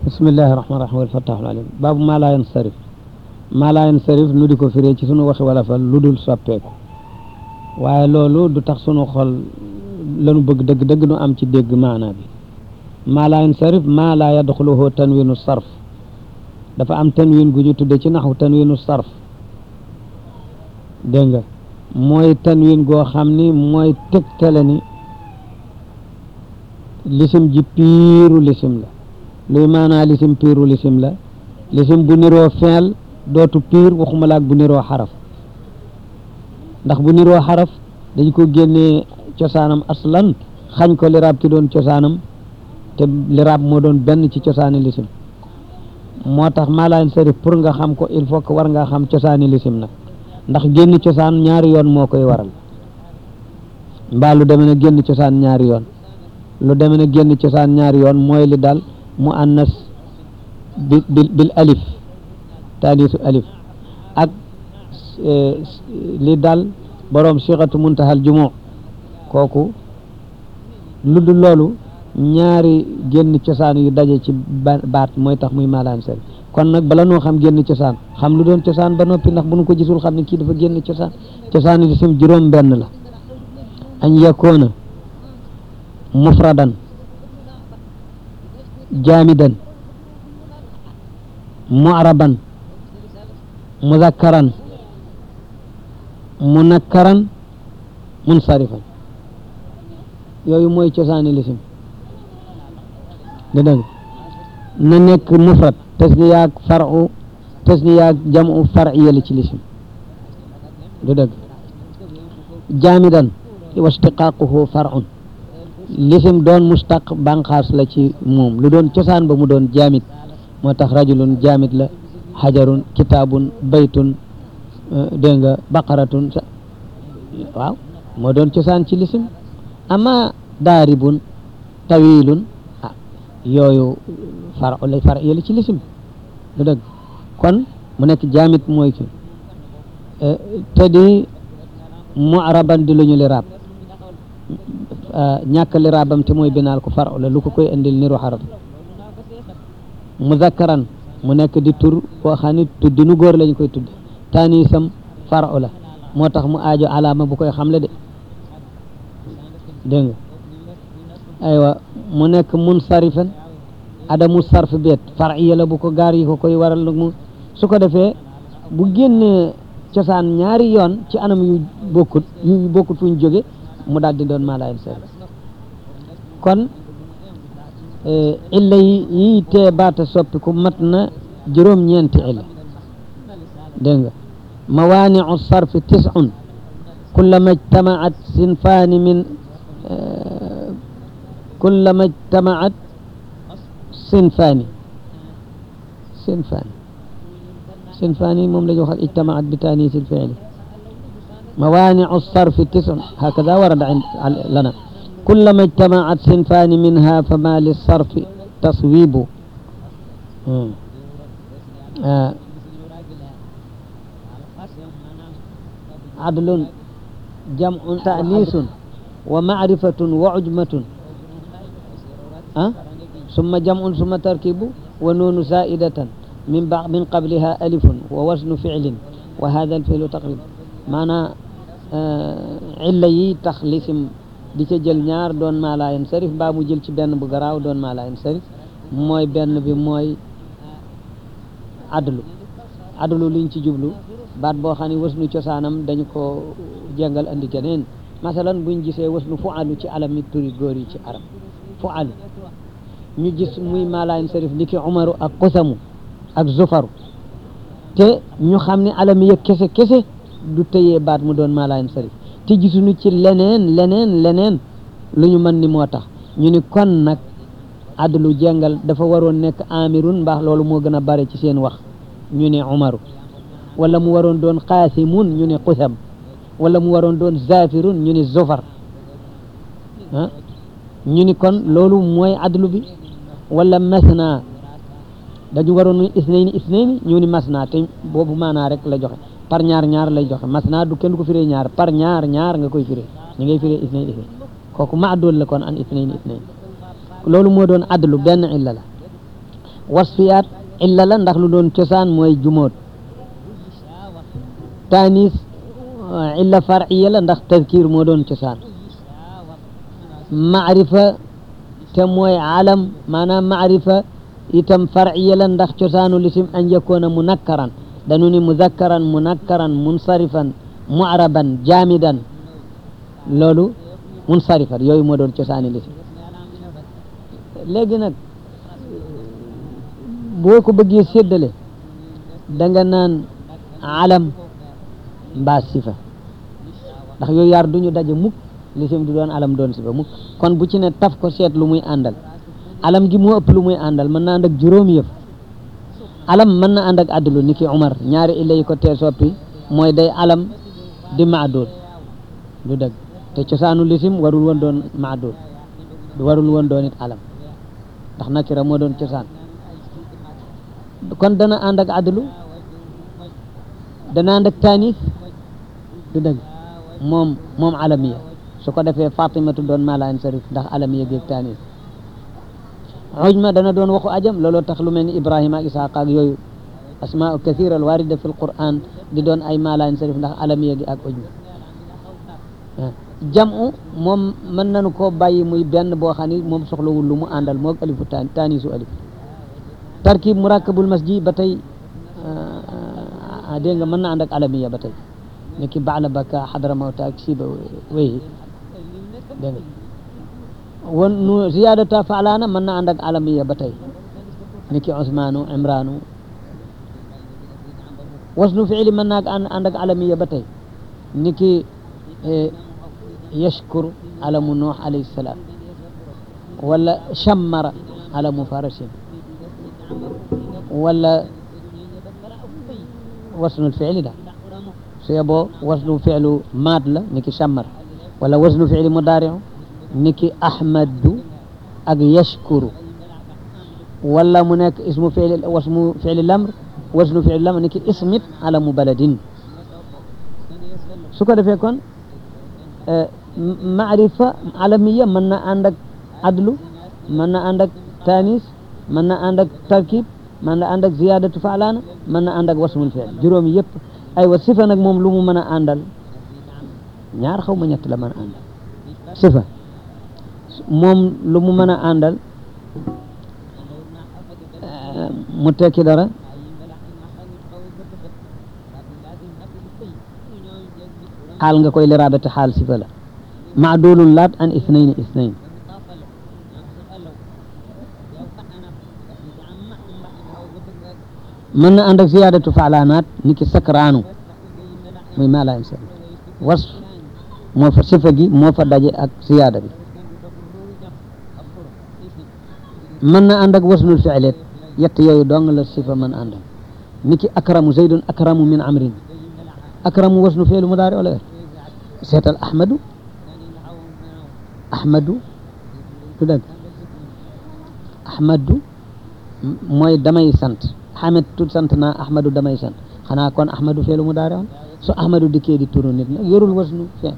bismillahi rahmaani rahiim wal fattaaxul alim baabu maa laa yansarif maa laa yansarif nu di ko firee ci sunu waxi wala fa lu dul soppeeku waaye loolu du tax sunu xol lanu bëgg dëgg dëgg nu am ci dégg maanaa bi maa laa yansarif maa laa yadxuluhu tanwinu sarf dafa am tanwin gu ñu tudde ci naxu tanwinu sarf dégg nga mooy tanwin goo xam ni mooy tegtale ni lisim ji piiru lisim la luy maanaa lisim piiru lisim la lisim bu niroo feel dootu piir waxuma laak bu niroo xaraf ndax bu niroo xaraf dañ ko génnee cosaanam aslan xañ ko liraab ki doon cosaanam te liraab moo doon benn ci cosaani lisim moo tax maalaan sarif pour nga xam ko il faut que war nga xam cosaani lisim nag ndax génn cosaan ñaari yoon moo koy waral mbaa lu deme ne génn cosaan ñaari yoon lu deme ne génn cosaan ñaari yoon mooy li dal mu annas bi bil alif taanisu alif ak li dal boroom sixatu muntahal jumu kooku lu dul loolu ñaari génn cosaan yu daje ci baat mooy tax muy maalaan sarif kon nag bala noo xam génn cosaan xam lu doon cosaan ba noppi ndax bu nu ko gisul xam ne kii dafa génn cosaan cosaan yi sim juróom benn la añ yakoona mufradan jaamidan mu'raban muzakkaran munakkaran munsarifan yooyu mooy cosaani lisim da dëgg na nekk mufrad tasniyaak faru tasniyaak jamu far'iya la ci lisim du dëgg jaamidan wa istiqaaquhu far'un lisim doon mustaq banqaas la ci moom lu doon cosaan ba mu doon jaamid moo tax rajulun jaamid la xajarun kitaabun baytun dégg nga baqaratun waaw moo doon cosaan ci lisim ama daaribun tawilun ah yooyu far la far yële ci lisim du dëgg kon mu nekk jaamit mooy ki te di mu'raban di lu ñu liraab ñàkk liraabam te mooy binaal ko far la lu ko koy indil niru xaraf muzakkaran mu nekk di tur boo xam ne tuddinu góor lañ koy tudd tanisam far la moo tax mu aajo alaama bu koy xamle de dégg nga aywa mu nekk munsarifan adamu sarf beet far'iya la bu ko gaar yi ko koy waral nag mu su ko defee bu génnee cosaan ñaari yoon ci anam yu bokkut yu bokkut fu ñu jóge mu daal di doon maalayen sarif kon illa yi yi tee baata soppiku mat na juróom-ñeenti illa dégg nga mawaaniu sarfi tis'un kullama ijtamaat sinfaani min kullama ijtamaat sinfaani sinfaani sinfaani moom la ñu wax ijtamaat bi taaniis il-fi'li mawaaniu sarfi tis'un hakada warada lana kullama ijtamaat sinfaani minha fama lissarfi taswibu adlun jam'un ta'niisun wa ma'rifatun wa ujmatun ah summa jam'un summa tarkibu wa nuunu zaa'idatan min ba min qabliha alifun wa wasnu fi'lin wa hada alfi'lu taqrib maanaa illa yi tax lisim di ca jël ñaar doon maa laa yansarif mbaa mu jël ci benn bu garaaw doon maa laa yansarif mooy benn bi mooy adlu adlu liñ ci jublu baat boo xam ne wasnu cosaanam dañu ko jàngal andi keneen masalan buñ gisee wasnu fu alu ci alami turi góor yi ci arab fu alu ñu gis muy maalayen sarif ni ki umaru ak kusamu ak zufaru te ñu xam ne alami yëg kese kese du tëyee baat mu doon maalayen sarif te gisuñu ci leneen leneen leneen lu ñu mën ni moo tax ñu ni kon nag adlu jàngal dafa waroon nekk amirun mbaax loolu moo gën a bare ci seen wax ñu ne umaru wala mu waroon doon qaasimun ñu ne qusam wala mu waroon doon zafirun ñu ne zofar ah ñu ni kon loolu mooy adlu bi wala masna dañu waroon isnayni isnayni ñu ni masna te boobu maanaa rek la joxe par ñaar ñaar lay joxe masna du kenn du ko firee ñaar par ñaar ñaar nga koy firee ñu ngay firee isnayni isnayni kooku maadul la kon an isnayni isnayni loolu moo doon adlu benn illa la wasfiyaat illa la ndax lu doon cosaan mooy jumoot taanis illa farciya la ndax tadkir moo doon cosaan maarifa te mooy alam maanaam maarifa itam farciya la ndax cosaanu lisim an yakoona munakkaran danu ni muzakkaran munakkaran munsarifan mu'raban jaamidan loolu munsarifan yooyu moo doon cosaani lisim léegi nag boo ko bëggee séddale da nga naan alam mbaa sifa ndax yooyu yaar duñu daje mukk lisim du doon alam doon sifa mukk kon bu ci ne taf ko seet lu muy àndal alam gi moo ëpp lu muy àndal mën na ànd ak juróomi yëf alam mën na ànd ak adlu ni ki Umar ñaari illa yi ko tee soppi mooy day alam di maadul du dëgg te cosaanu lisim warul woon doon maadul warul woon doon it alam ndax nakira moo doon cosaan kon dana ànd ak adlu dana ànd ak taanis du dëgg moom moom alamiya su ko defee fatimatu doon mala insarif ndax alamiya géeg taanis ujma dana doon waxu ajam looloo tax lu mel ni ibrahima ak isaaq ak yooyu asmaa kathira al warida fi l quran di doon ay mala insarif ndax alamiya gi ak ujma jamu moom mën nañu koo bàyyi muy benn boo xam ni moom soxlawul lu mu àndal moog alifu taan taanisu alif tarkib murakabul masji ba tey dégg nga mën na ànd ak alamiya ba tey ni ki baala baka xadra mawta ak siba wéyi dégg nga wan nu ziyadata faalaana mën na ànd ak alamiya ba tey ni ki usmaanu imraanu wasnu fiili mën naa ànd ak alamiya ba tey ni ki yashkur alamu nuux alayhi salaam wala shammara alamu farasin wala wasnul fiili da su yeboo wasnu fiilu maad la ni ki shammar wala wasnu fiili mudaariu ni ki ahmadu ak yashkuru wala mu nekk ismu fiili wasmu fiili lamr wasnu fiili lamr ni ki ismit alamu baladin su ko defee kon maarifa alamiya mën na ànd ak adlu mën na ànd ak tanis mën na ànd ak tarkib mën na ànd ak ziyadatu faalaana mën na ànd ak wasmul fiil juróom yëpp aywa sifa nag moom lu mu mën a àndal ñaar xaw ma ñett la mën a àndal sifa moom lu mu mën a àndal mu tekki dara xaal nga koy liraabati xaal sifa la maadulun laat an isnayn isnayn mën na ànd ak ziyaadatu faalaanaat ni ki sakraanu muy maala insan was moo fa sifa gi moo fa daje ak ziyaada bi mën na ànd ak wasnul fiileet yett yooyu dong la sifa mën àndal ni ki akramu zaydun akramu min amrin akramu wasnu fiilu mudaari wala seetal ahmadu ahmadu du dëgg ahmadu mooy damay sant xamet tut sant naa ahmadu damay sant xanaa kon ahmadu fiilu mudaari on su ahmadu dikkee di turu nit nag yorul wasnu fiil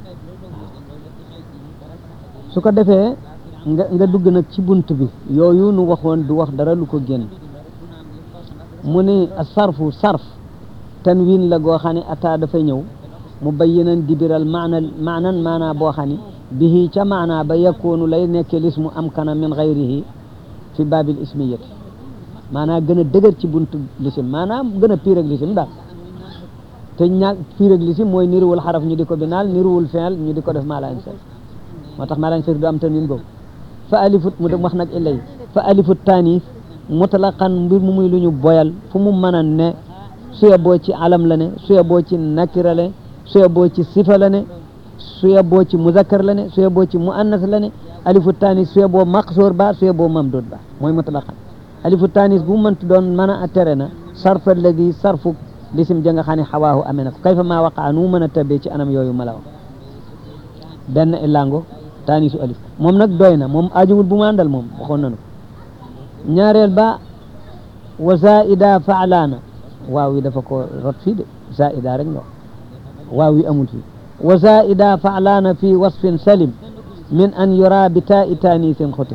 su ko defee nga nga dugg nag ci bunt bi yooyu nu waxoon du wax dara lu ko génn mu ni sarfu sarf tanwin la goo xam ne ata dafa ñëw mu bayyinan dibiral maana maanan maanaa boo xam ne bihi ca maanaa ba yakkoonu lay nekke lismu am kana min gayrihi fi baabil ismiyati maanaa gën a dëgër ci buntu lisim maanaa gën a piir ak lisim daal te ñaag piir ak lisim mooy niruwul xaraf ñu di ko binaal niruwul fiil ñu di ko def maala insaf moo tax maala insaf du am tanwin boobu fa alifut mu dem wax nag illay fa alifut tanis mutlaqan mbir mu muy lu ñu boyal fu mu mën a ne suya boo ci alam la ne suya boo ci nakira la ne suya boo ci sifa la ne suya boo ci muzakkar la ne suya boo ci muannas la ne alifu tanis suya boo maqsoor ba suya boo mamdud ba mooy mutlaqan alifu tanis bu mënti doon mën a tere na sarfa alladi sarfu lisim ja nga xam ne xawaahu amee na ko kayfa maa waqaa nu mën a tabee ci anam yooyu ma la wax benn illango tanisu alif moom nag doy na moom ajuwul bu mu àndal moom waxoon nañu ko ñaareel ba wa zaida faalaana waaw wi dafa ko rot fii de zaida rek nga wax waaw wi amul fii wa zaida faalaana fi wasfin salim min an yura bi taa i taanisin xutim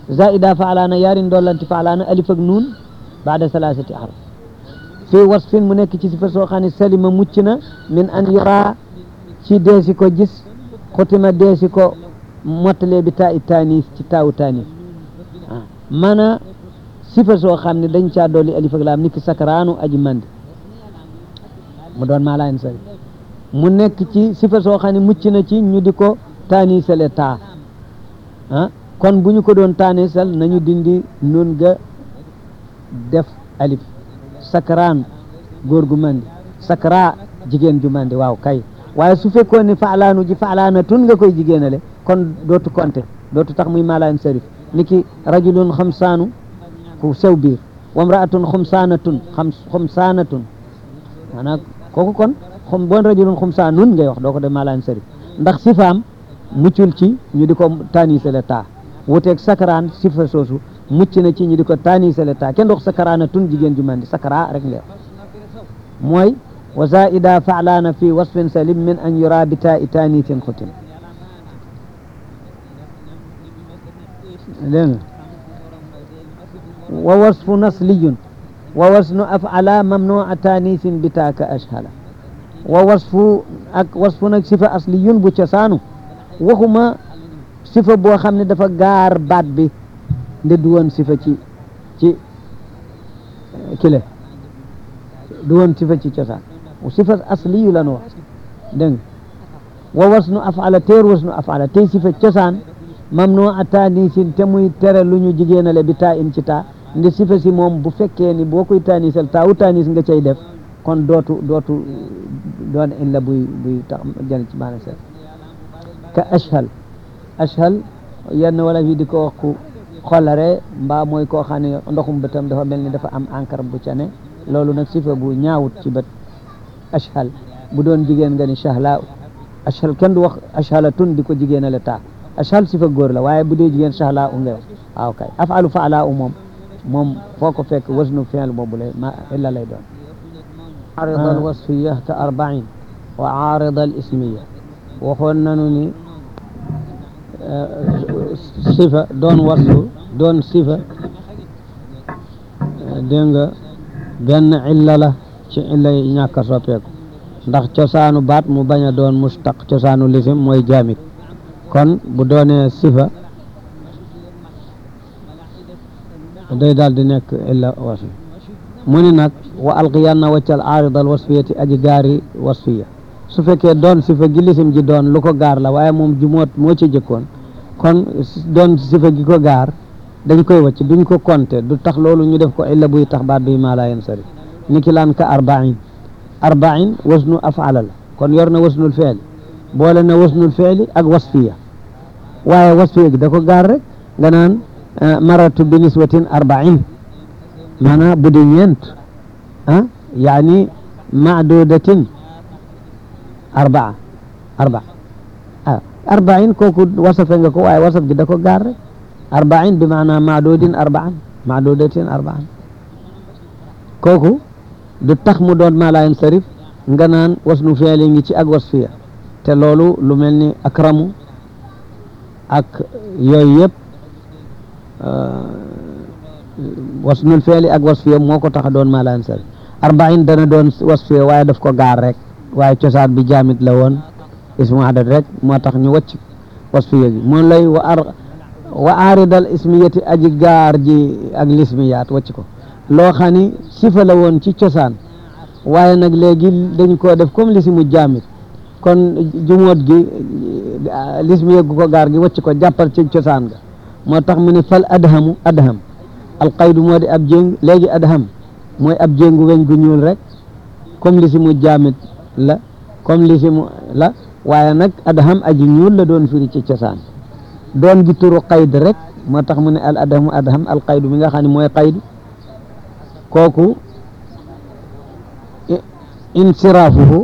zaida faalaana yaari ndollanti faalaana alif ak nuun baada salaasati araf fii wasfin mu nekk ci sifa soo xam ne salima mucc na min an yura ci deesi ko gis xutima deesi ko mottalee bi taa i taanis ci taawu taanis ah mana sifa soo xam ne dañ caa dolli alif ak laam niki sakaraanu aji mandi mu doon maa laayin sari mu nekk ci sifa soo xam ne mucc na ci ñu di ko taanisale taa ah kon bu ñu ko doon taanisal nañu dindi nun ga def alif sakaraan góor gu mandi sakara jigéen ju mandi waaw kay waaye su fekkoon ne faalaanu ji faalaana tun nga koy jigéenale kon dootu konte dootu tax muy maalaan sarif niki rajulun xamsaanu ku sew biir wamraatun xumsaanatun xam xumsaanatun maanaam kooku kon xum bon rajulun xumsaanun ngay wax doo ko def maalaan sarif ndax sifaam muccul ci ñu di ko taanisale taa wuteeg sakaraan sifa soosu mucc na ci ñu di ko taanisale taa kenn dox sakaraanatun jigéen ju mandi sakara rek leer mooy wa zaida faalaana fi wasfin salim min an yura bi taa i taanisin xutin dégg nga wa wasfu nasliyun wa wasnu afala mamnua taanisin bi taa ka ashhala wa wasfu ak wasfu nag sifa asliyun bu cosaanu waxuma sifa boo xam ne dafa gaar baat bi nde du woon sifa ci ci kile du woon sifa ci cosaan sifa asliyu la nu wax dégg nga wa wasnu afala teer wasnu afala tey sifa cosaan mamnu a taanisin te muy tere lu ñu jigéenale bi taa in ci taa nde sifa si moom bu fekkee ni boo koy taanisal taa u taanis nga cay def kon dootu dootu doon illa buy buy tax jël ci maana seet ka ashal ashal yenn wala fi di ko wax ku xolare mbaa mooy koo xam ne ndoxum bëtam dafa mel ni dafa am encre bu ca ne loolu nag sifa bu ñaawut ci bët ashal bu doon jigéen nga ni shahla ashal kenn du wax ashalatun di ko jigéenale taa ashal sifa góor la waaye bu dee jigéen shahla u ngay wax waaw kay afalu faala u moom moom foo ko fekk wasnu fi'l boobu lay ma illa lay doon عارض الوصفية كأربعين وعارض الاسمية waxoon nañu ni sifa doon wasfu doon sifa dégg nga benn illa la ci illa yi ñàkk a soppeeku ndax cosaanu baat mu bañ a doon mustaq cosaanu lisim mooy jaamit kon bu doonee sifa day daal di nekk illa wasfi mu ni nag wa alqiyanna waccal aaridal wasfiyati aji gaari wasfiya su fekkee doon sifa gi lisim ji doon lu ko gaar la waaye moom jumoot moo ci jëkkoon kon doon sifa gi ko gaar dañ koy wacc duñ ko compter du tax loolu ñu def ko illa buy tax baat duy maa laa yen sari ni ki laan ka arbain arbain wasnu afala la kon yor na wasnul feeli boole na wasnul feeli ak wasfiya waaye wasfiya gi da ko gaar rek nga naan maratu bi niswatin arbain maanaam bu di ñeent ah yaani maadudatin arbaa arbaa ah arbain kooku wasafe nga ko waaye wasaf gi da ko gaar rek arbain bi maanaam maadudin arbaan maadudatin arbaan kooku du tax mu doon maa laayen sarif nga naan wasnu feeli ngi ci ak wasfiya te loolu lu mel ni akramu ak yooyu yëpp wasnul feeli ak wasfiya moo ko tax a doon maa laayen sarif arbain dana doon wasfiya waaye daf ko gaar rek waaye cosaan bi jaamit la woon ismu adat rek moo tax ñu wacc wasfiya gi moom lay wa ar wa aaridal ismiyati aji gaar ji ak lismiyaat wacc ko loo xam ni sifa la woon ci cosaan waaye nag léegi dañ koo def comme lisimu jaamit kon jumoot gi lismiya gu ko gaar gi wacc ko jàppal ci cosaan ga moo tax mu ne fal adhamu adham alqaydu moo di ab jéng léegi adham mooy ab jéngu weñ gu ñuul rek comme lisimu jaamit la comme lisimu la waaye nag adham aji ñuul la doon firi ci cosaan doon gi turu qayd rek moo tax mu ne al adhamu adham al qaydu mi nga xam ne mooy qaydu kooku insiraafuhu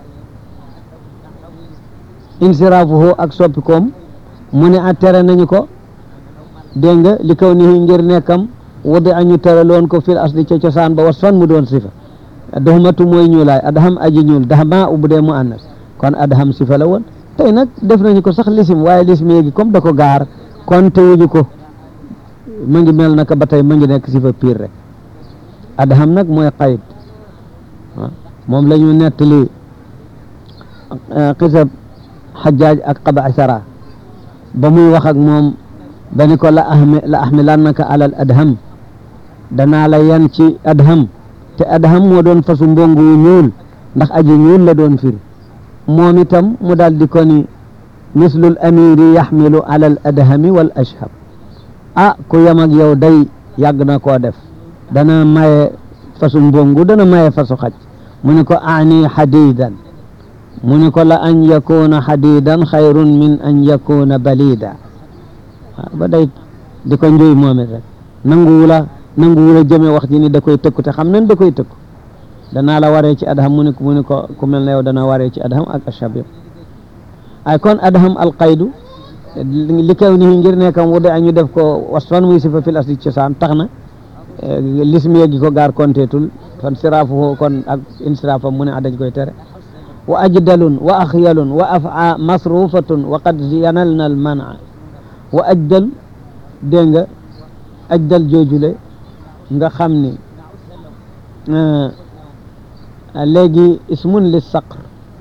insiraafuhu ak soppikoom mu ne a tere nañu ko dégg nga li kaw ni ngir nekkam wadi añu tere loon ko fil asli ca cosaan ba was fan mu doon sifa doxmatu mooy ñuulaay adham aji ñuul daxma u bu dee mu annas kon adham sifa la woon tey nag def nañu ko sax lisim waaye lisim yéegi comme da ko gaar kon te wuñu ko ma ngi mel naka ba tey ma ngi nekk sifa piir rek adham nag mooy qayd moom la ñu nettali xisab xajaaj ak qabasara ba muy wax ak moom dani ko la ahmi la ahmilannaka alal adham danaa la yan ci adham te adham moo doon fasu mbongu wu ñuul ndax aji ñuul la doon firi moom itam mu daal di ko ni mislul amiri yaxmilu alal adhami wal ashhab ah ku yem ak yow day yàgg na koo def dana maye fasu mbongu dana maye fasu xaj mu ni ko ani xadidan mu ni ko la an yakuna xadidan xayrun min an yakuna balida ba day di ko njuy moom it rek nanguwula nanguwula jëme wax ji ni da koy tëkku te xam nañ da koy tëkku danaa la waree ci adham mu ni mu ni ko ku mel ne yow dana waree ci adham ak ashab yëpp ay kon adham alqaydu li kaw ni ngir nekkam wude añu def ko wasfan muy sifa fil asli cosaan tax na lismiya gi ko gaar konteetul fan siraafu kon ak insiraafam mu ne a dañ koy tere wa ajdalun wa axyalun wa afa masrufatun wa qad yanalna al mana wa ajdal dégg nga ajdal joojule nga xam ni léegi ismun li saqr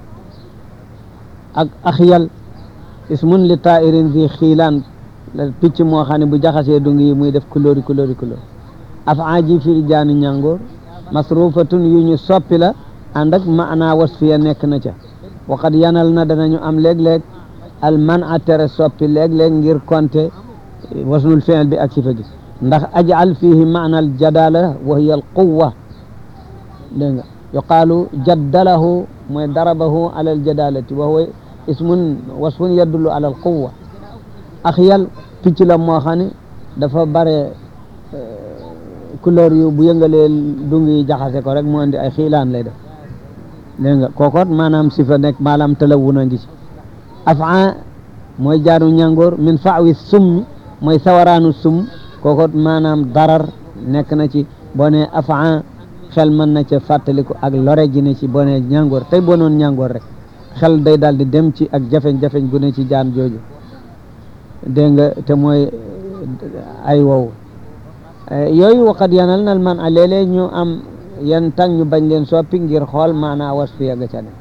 ak axyal ismun li tairin fi xiilaan picc moo xam ne bu jaxasee dung yi muy def couleur couleur couleur afa ji firi jaani ñàngoor masrufatun yu ñu soppi la ànd ak maanaa wasfiya nekk na ca waqad yanal na danañu am léeg-léeg al man a tere soppi léeg-léeg ngir konte wasnul fi'l bi ak sifa gi ndax ajal fihi maana al jadala wa hiya al quwa dégg nga yuqaalu jaddalahu mooy darabahu ala al jadalati wa huwa ismun wasfun yadullu ala al quwa axyal picc la moo xam ne dafa bare couleur yu bu yëngalee dung yi jaxase ko rek mu andi ay xiilaan lay def dégg nga kookoot maanaam sifa nekk maanaam talawun a ngi ci afa mooy jaanu ñàngoor min faawi summi mooy sawaraanu sum kookoot maanaam darar nekk na ci boo ne afa xel mën na ca fàttaliku ak lore ji ne ci boo ne ñàngoor tey boo noon ñàngoor rek xel day daal di dem ci ak jafeñ-jafeñ gu ne ci jaan jooju dégg nga te mooy ay wow yooyu waqat yanal nal man a léeg-léeg ñu am yan tàng ñu bañ leen soppi ngir xool maanaa wasfiya ga ca ne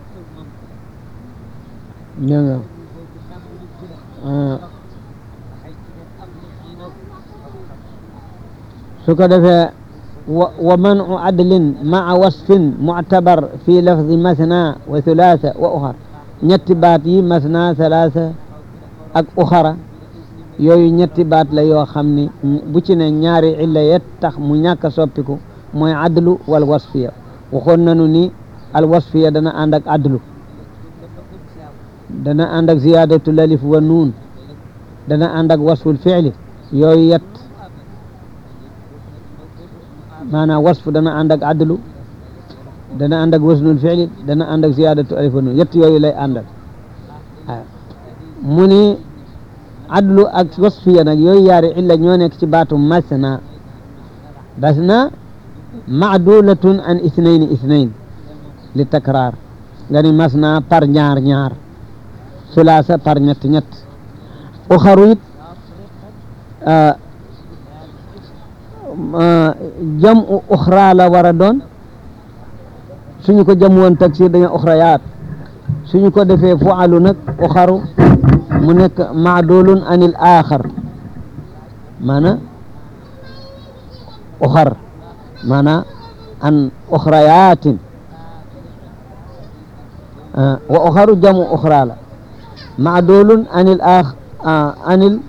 dégg nga su ko defee wa wa manu adlin maa wasfin muctabar fi lafdi masna wa thulaatha wa uxar ñetti baat yi masna thalaatha ak uxara yooyu ñetti baat la yoo xam ni bu ci ne ñaari illa yet tax mu ñàkk a soppiku mooy adlu wal wasfiya waxoon nañu ni al wasfiya dana ànd ak adlu dana ànd ak ziyadatul alif wa nuun dana ànd ak wasful fi'li yooyu yet maanaam wasf dana ànd ak adlu dana ànd ak wasnul fi'li dana ànd ak ziyadatu alif wa nuun yett yooyu lay àndal waaw mu ni adlu ak wasfiya nag yooyu yaari illa ñoo nekk ci baatu masna dasna maadulatun an ithnayn ithnayn li takraar nga ni masna par ñaar ñaar sulaasa par ñett ñett uxaru it jam u uxra la war a doon suñu ko jam woon taksir dañu uxrayaat suñu ko defee fualu nag uxaru mu nekk maadulun anil axar maana uxar maana an uxrayatin wa uxaru jamu uxra la maadulun anil ax anil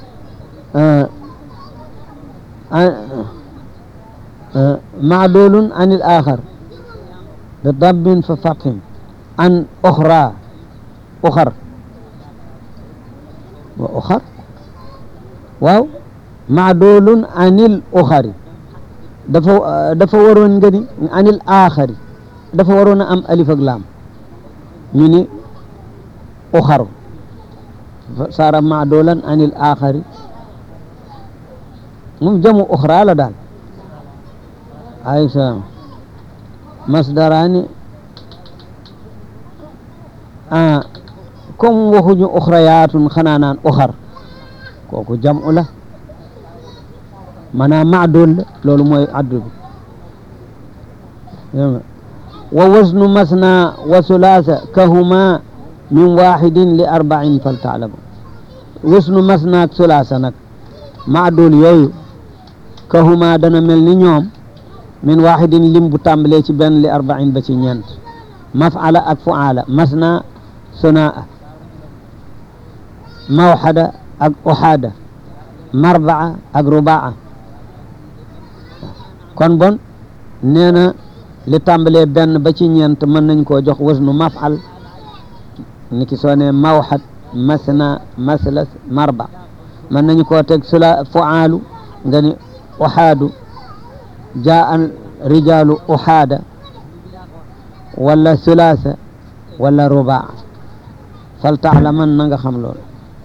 maadulun anil axar bi dabbin fa fathim an uxra uxar wa uxar waaw maadulun anil uxari dafa dafa waroon nga ni anil axari dafa waroon a am alif ak laam ñu ni uxaru saara maadulan anil axari moom jamu uxra la daal alayhi salaam masdaraani ah comme waxuñu uxrayaatun xanaa naan uxar kooku jamu la maanaam maadul la loolu mooy addu bi wa wasnu masna wa sulaasa kahuma min waxidin li arbain fal taalama wasnu masna ak sulaasa nag maadul yooyu kahuma dana mel ni ñoom min waxidin lim bu tàmbalee ci benn li arbain ba ci ñeent mafala ak fuala masna sunaa mawxada ak uxaada marbaa ak rubaa kon bon nee na li tàmbalee benn ba ci ñeent mën nañ koo jox wasnu mafal ni ki soo ne mawxad masna maslas marba mën nañu koo teg sula fuaalu nga ni uxaadu jaa rijaalu uxaada wala sulaasa wala rubaa fal taalaman na nga xam loolu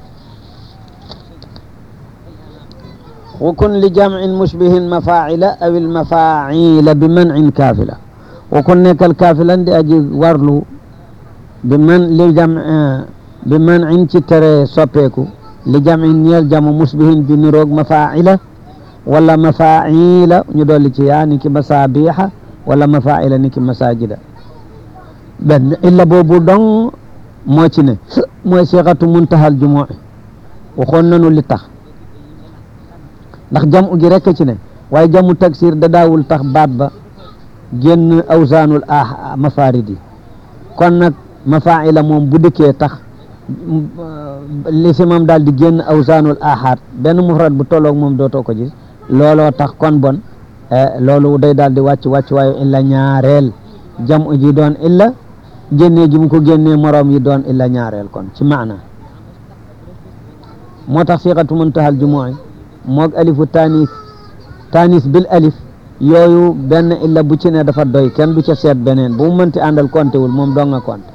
wa kun li jamcin mushbihin mafaacila aw ilmafaacila bi mancin kaafila wa kun nekkal kaafilan di aji warlu bi man li jam bi mancin ci tere soppeeku li jamcin ñeel jamu mushbihin bi niroog mafaacila wala mafaacila ñu dolli ci yaa ni ki masaabiixa wala mafaacila ni ki masaajida benn illa boobu dong moo ci ne mooy siixatu muntahal jumuuci waxoon nanu li tax ndax jamu gi rekk ci ne waaye jamu taksir da daawul tax baat ba génn awsaanul ah mafarid yi kon nag mafaila moom bu dëkkee tax lisimam daal di génn awsaanul ahaat benn mufrad bu tolloog moom dootoo ko gis looloo tax kon bon loolu day daal di wàcc wàcc waaye illa ñaareel jamu ji doon illa génnee gi mu ko génnee moroom yi doon illa ñaareel kon ci maana moo tax siqatu muntahal jumu'i moog alifu tanis tanis bil alif yooyu benn illa bu ci ne dafa doy kenn du ca seet beneen bu mu mënti àndal konte wul moom doo nga konte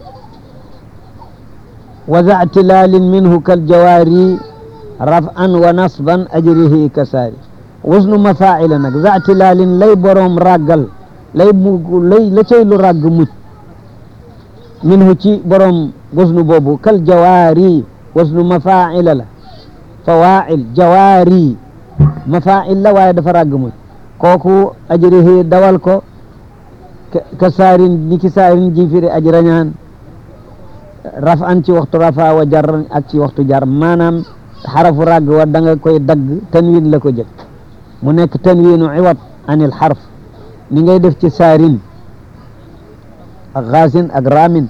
wa za tilalin minhu kal jawaari raf'an wa nasban ajrihi kasaari wasnu mafaila nag za tilalin lay boroom ràggal lay mu lay la cay lu ràgg mucc minhu ci boroom wasnu boobu kal jawaari wasnu mafaila la fawail jawaari mafail la waaye dafa ràgg mucc kooku ajrihi dawal ko ka saarin ni ki saarin ji firi aj rañaan raf an ci waxtu rafa wa jar ak ci waxtu jar maanaam xarafu ràgg wa da nga koy dagg tanwin la ko jëkk mu nekk tanwinu iwat anil xarf ni ngay def ci saarin ak xaasin ak raamin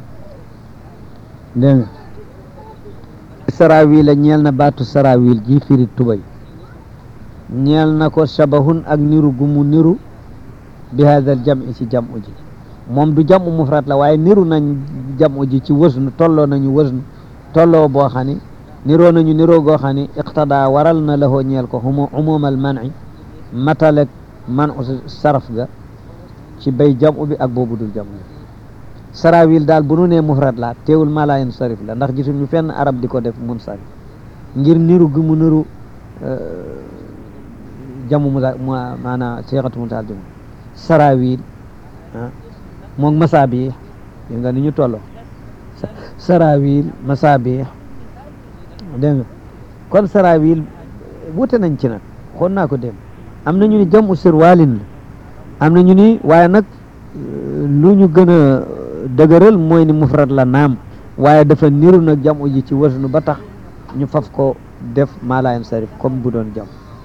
dégg nga sarawil ñeel na baatu sarawil ji firi tubay ñeel na ko shabahun ak niru gumu niru bi hadal jam'i ci jam'u ji moom du jam'u mufrad la waaye niru nañ jam'u ji ci wësnu tolloo nañu wësnu tolloo boo xam ni niroo nañu niroo goo xam ni iqtada waral na lahoo ñeel ko umu umumal man'i matalek man saraf ga ci bay jam'u bi ak boobu dul jam'u sarawil daal bu nu nee mufrad la teewul maa laa yansarif la ndax gisuñu fenn arab di ko def munsarif ngir niru gi mu niru jamu mu maanaam seexatu muntaal jamu sarawil ah moom masaabi yi nga ni ñu tolloo sarawil masaabi dégg nga kon sarawil wute nañ ci nag xoon naa ko dem am na ñu ni jamu sirwaalin la am na ñu ni waaye nag lu ñu gën a dëgëral mooy ni mufrad la naam waaye dafa niru nag jamu ji ci wasnu ba tax ñu faf ko def maalayan sarif comme bu doon jam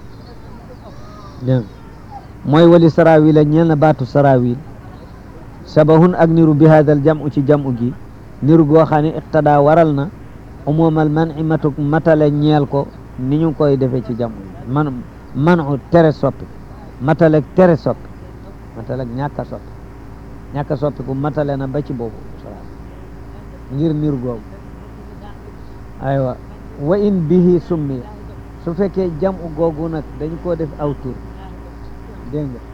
dégg mooy wali sarawil a ñeel na baatu sarawil sabahun ak niru bi hadal jamu ci jamu gi niru goo xam ne iqtada waral na umumal man i matuk matale ñeel ko ni ñu koy defee ci jamu man manu tere soppi matalek tere soppi matalek ñàkk a soppi ñàkk a soppi ku matale na ba ci boobu ngir niru googu aywa wa in bihi summi su fekkee jamu googu nag dañu koo def aw tur dégg nga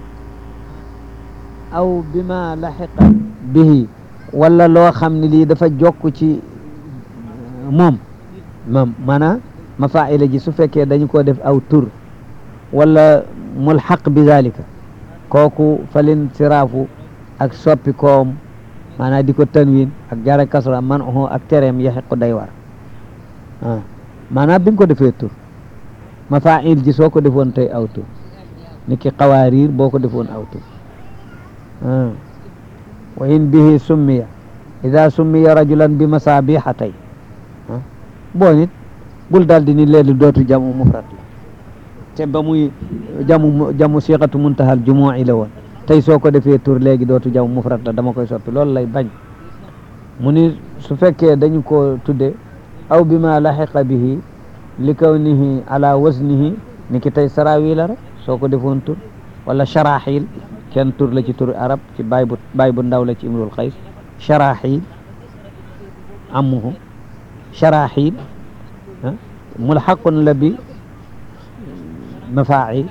aw bima laxiqa bihi wala loo xam ne lii dafa jokk ci moom moom maanaam mafaila ji su fekkee dañu koo def aw tur wala mulxaq bi zalika kooku falin siraafu ak soppi koom maanaam di ko tanwin ak jara kasra man oxo ak tereem yaxiqu day war ah maanaam bi nga ko defee tur mafail ji soo ko defoon tey aw tur ni ki xawaariir boo ko defoon aw tur wa in bihi summiya ida summiya rajulan bi masabiha tey boo nit bul daal di ni leelu dootu jamu mufrad la te ba muy jamu jamu siqatu muntahal jumu'i la woon tey soo ko defee tur léegi dootu jamu mufrad la dama koy soppi loolu lay bañ mu ni su fekkee dañu ko tudde aw bi ma laxiqa bihi li kawnihi ala wasnihi ni ki tey sarawi la rek soo ko defoon tur wala sharaxil kenn tur la ci tur arab ci baay bu baay bu ndaw la ci imrul xays sharaxil amuhu sharaxil mulxaqun la bi mafail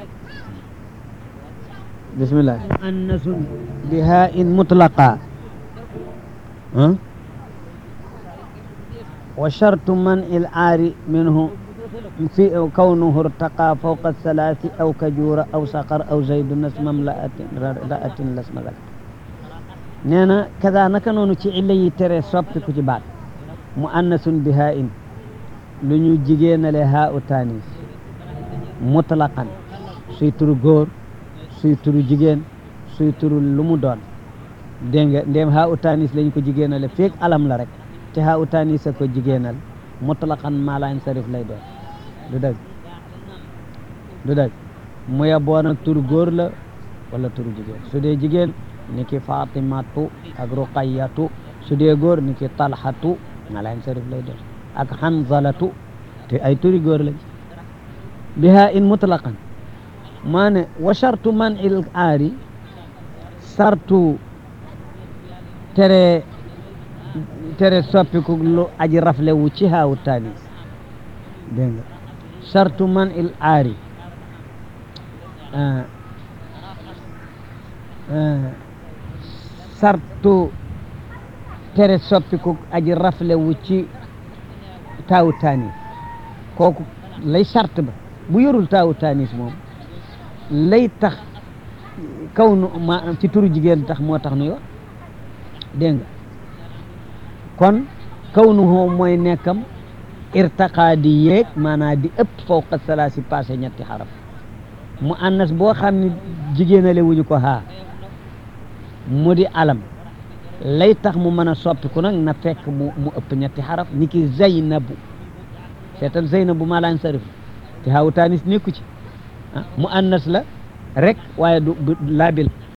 bismillah muannasun biha in mutlaqa wa shartu man il aari minhu في كونه ارتقى فوق الثلاث أو كجورة أو صقر أو زيد نسم امرأة رأة لاسم ذلك نينا كذا نكنونو تي إلي تري صبت كتبات مؤنث بهاء لنيو جيجين لهاء تانيس مطلقا سيتر غور سيتر جيجين سيتر لمدون دنگ ndem ha utanis lañ ko jigéenale feek alam la rek te ha utanis ko jigéenal mutlaqan ma la insarif lay doon du dëgg du dëgg mu yeboo nag tur góor la wala tur jigéen su dee jigéen ni ki fatimatu ak ruqayatu su dee góor ni ki talhatu malayn sarif lay doon ak hanzalatu te ay turi góor lañ biha in mutlaqan maa ne wa shartu man il aari sartu tere tere soppiku lu aji rafle wu ci haawu tanis dégg nga sartu man il aari sartu tere soppiku aji rafle wu ci taawu tanis kooku lay sart ba bu yorul taawu tanis moom lay tax kaw nu ma ci turu jigéen tax moo tax nu yo dégg nga kon kaw nu hoo mooy nekkam irtaqa di yéeg maanaa di ëpp fawqa salaasi passé ñetti xaraf mu annas boo xam ne jigéenale wuñu ko haa mu di alam lay tax mu mën a soppiku nag na fekk mu mu ëpp ñetti xaraf ni ki zaynabu seetal zaynabu maa laan sarif te haawu taanis nekku ci ah mu annas la rek waaye du laabil